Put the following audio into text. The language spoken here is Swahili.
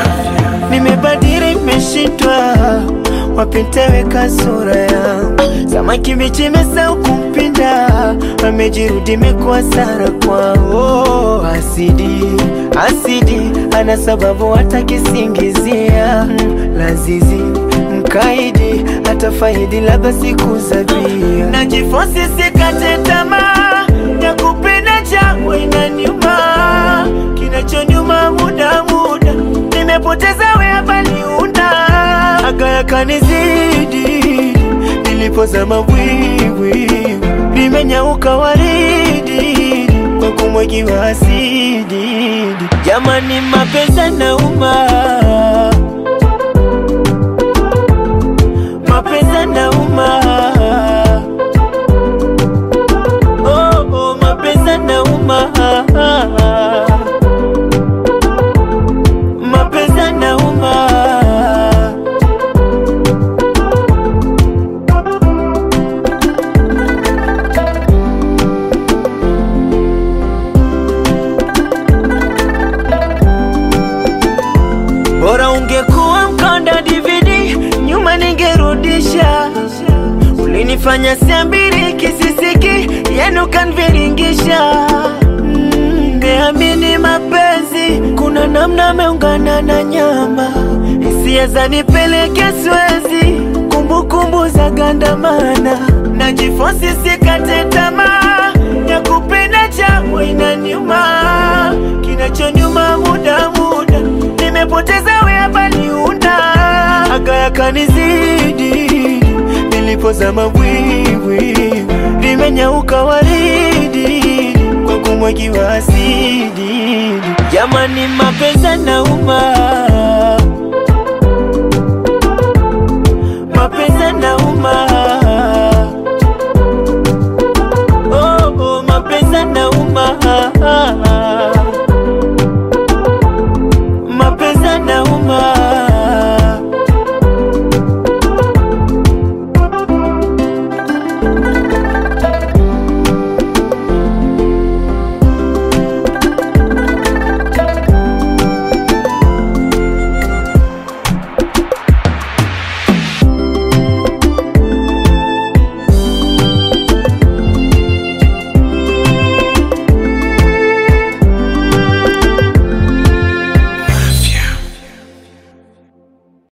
nimebadili, nimeshindwa wapi nitaweka sura yangu. Samaki bichi imesahau kumpinda, amejirudi imekuwa sara kwao. Asidi asidi, ana sababu hata kisingizia mm, lazizi mkaidi hata faidi labda siku za bia. Najifosi sikate tamaa ya kupenda changu inaniuma, kinachonyuma muda muda nimepoteza we hapa niunda aga yakanizidi nilipozama bwibwi limenyauka waridi kwa kumwagiwa asidi. Jamani, mapenzi nauma mapenzi nauma, oh, oh, mapenzi nauma, mapenzi nauma. Bora ungekuwa mkonda DVD, nyuma ningerudisha. Ulinifanya siambiri kisisiki, yenu kanviringisha. Mm, Niamini mapenzi, kuna namna ameungana na nyama, hisia zanipeleke Swezi, kumbukumbu za gandamana, najifosi sikate tamaa ya kupenda changu inaniuma, kinachonyuma muda muda nimepoteza we hapa niunda aga yakanizidi nilipozama bwibwi limenyauka waridi kwa kumwagiwa asidi. Jamani, mapenzi nauma